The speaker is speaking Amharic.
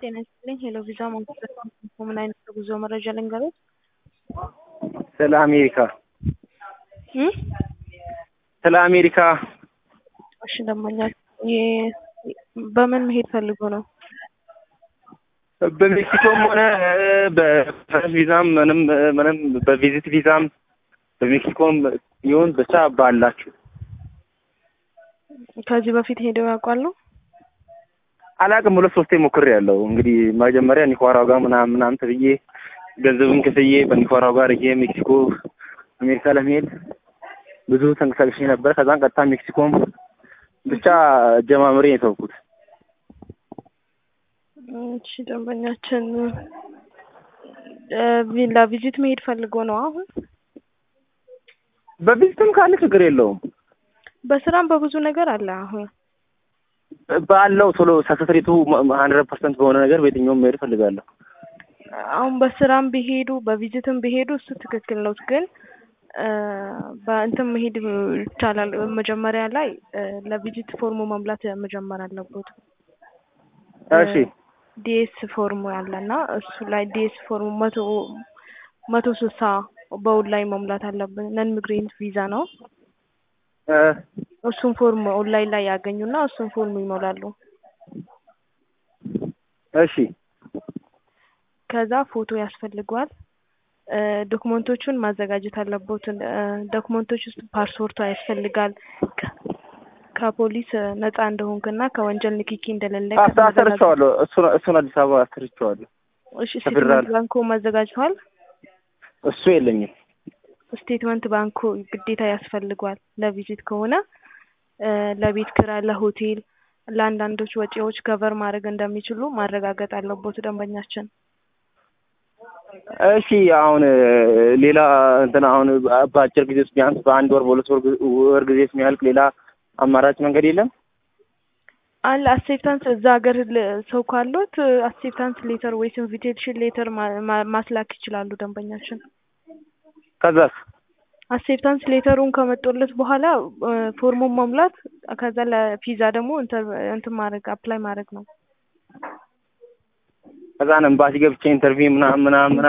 ጤና ይስጥልኝ። ሄሎ ቪዛ ማንቀሳቀስ ምን አይነት የጉዞ መረጃ ልንገሮት? ስለ አሜሪካ እም? ስለ አሜሪካ እሺ ደንበኛ የ- በምን መሄድ ፈልጎ ነው? በሜክሲኮም ሆነ በፈረስ ቪዛም ምንም ምንም በቪዚት ቪዛም በሜክሲኮም ይሁን ብቻ ባላችሁ ከዚህ በፊት ሄደው ያውቃሉ? አላቅም። ሁለት ሶስቴ ሞክሬ ያለው እንግዲህ መጀመሪያ ኒኳራው ጋር ምናምን ምናምን ተብዬ ገንዘብን ክፍዬ በኒኳራው ጋር ይሄ ሜክሲኮ አሜሪካ ለመሄድ ብዙ ተንቀሳቅሼ ነበር። ከዛን ቀጥታ ሜክሲኮም ብቻ ጀማምሬ የተውኩት። እሺ ደንበኛችን እ ለቪዚት መሄድ ፈልጎ ነው አሁን? በቪዚትም ካለ ችግር የለውም። በስራም በብዙ ነገር አለ አሁን ባለው ቶሎ ሰክሰስ ሬቱ ሀንድረድ ፐርሰንት በሆነ ነገር በየትኛውም መሄድ እፈልጋለሁ። አሁን በስራም ቢሄዱ በቪዚትም ቢሄዱ እሱ ትክክል ነው፣ ግን እ በእንትን መሄድ ይቻላል። መጀመሪያ ላይ እ ለቪዚት ፎርሙ መሙላት መጀመር አለበት። እሺ ዲኤስ ፎርሙ ያለና እሱ ላይ ዲኤስ ፎርሙ መቶ መቶ ስልሳ በውል ላይ መሙላት አለብን። ነን ሚግሬንት ቪዛ ነው። እ እሱን ፎርም ኦንላይን ላይ ያገኙና እሱን ፎርም ይሞላሉ። እሺ ከዛ ፎቶ ያስፈልገዋል። እ ዶክመንቶቹን ማዘጋጀት አለቦት። እ ዶክመንቶች ውስጥ ፓስፖርቱ ያስፈልጋል። ከ- ከፖሊስ እ ነፃ እንደሆንክና ከወንጀል ንክኪ እንደሌለ አስ- አሰርቼዋለሁ። እሱን እሱን አዲስ አበባ አሰርቼዋለሁ። እሺ ከፌደራል ስቴትመንት ባንኮ ማዘጋጅተዋል። እሱ የለኝም። ስቴትመንት ባንኮ ግዴታ ያስፈልጓል። ለቪዚት ከሆነ እ ለቤት ኪራይ፣ ለሆቴል፣ ለአንዳንዶች ወጪዎች ከቨር ማድረግ እንደሚችሉ ማረጋገጥ አለቦት ደንበኛችን። እሺ አሁን እ ሌላ እንትን አሁን በአጭር ጊዜ ውስጥ ቢያንስ በአንድ ወር በሁለት ወር ግ- ወር ጊዜ ውስጥ የሚያልቅ ሌላ አማራጭ መንገድ የለም? አለ አክሴፕታንስ እዛ ሀገር ል- ሰው ካሉት አክሴፕታንስ ሌተር ወይስ ኢንቪቴሽን ሌተር ማ- ማ- ማስላክ ይችላሉ ደንበኛችን። ከዛስ አክሴፕታንስ ሌተሩን ከመጡለት በኋላ እ ፎርሙን መሙላት ከዛ ለቪዛ ደግሞ እንትን እንትን ማድረግ አፕላይ ማድረግ ነው። ከዛን ኤምባሲ ገብቼ ኢንተርቪው ምናምን ምናምን